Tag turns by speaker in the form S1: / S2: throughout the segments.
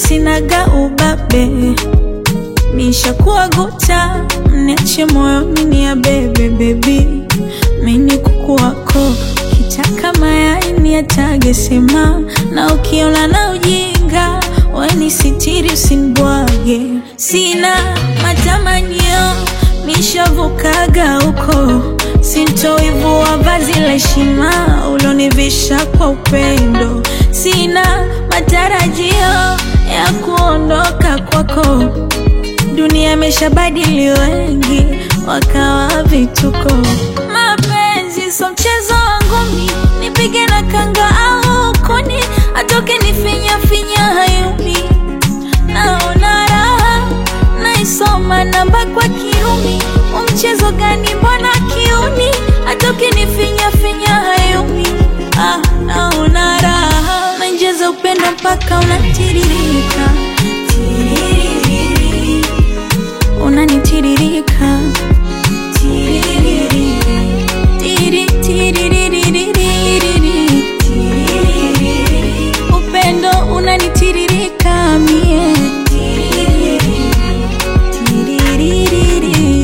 S1: sinaga ubabe, nishakuwa guta, mniache moyoni ni ya bebe bebi, mini kuku wako kitaka mayai ni atage sema, na ukiona na ujinga weni sitiri usinibwage, sina matamanio nishavukaga huko, sintoivua vazi la heshima ulonivisha kwa upendo, sina matarajio ya kuondoka kwako. Dunia imeshabadili wengi wakawa vituko. Mapenzi so mchezo wangu mi, nipige na kanga au kuni, atoke nifinya finya hayumi, naona raha naisoma namba kwa kiumi. Umchezo gani mbona kiuni, atoke nifinya finya hayumi, ah, naona raha nainjeza upendo mpaka unatiririka Tiririri. unanitiririka Tiririri. Tiri, tiririririri. Tiririri. upendo unanitiririka mie Tiririri. Tiririri.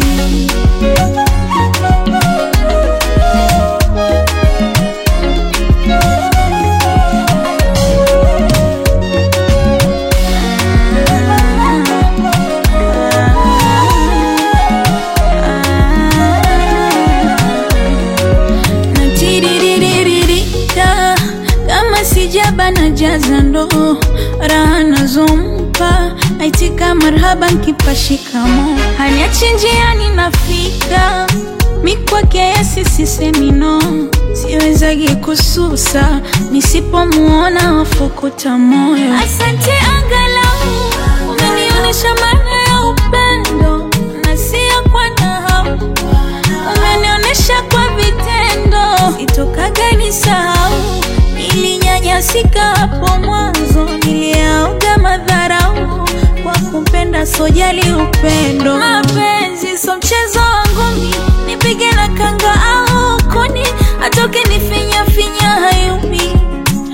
S1: natiriririka kama sijaba na jaza ndo raha nazompa aitika marhaba nkipa shikamo haniachi njiani nafika mikwake yesisisemino siwezagi kususa nisipomuona wafukuta moyo asante angalau umenionyesha maana ya upendo na sio kwa nahau umenionyesha kwa vitendo, sitokaga nisahau. Nilinyanyasika hapo mwanzo, niliaoga madharau kwa kupenda, sojali upendo. Mapenzi so mchezo wangu mi, nipige na kanga au kuni, atoke nifinya finya hayumi,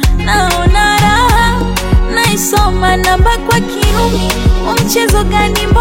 S1: naona raha naisoma namba kwa kiumi. Umchezo gani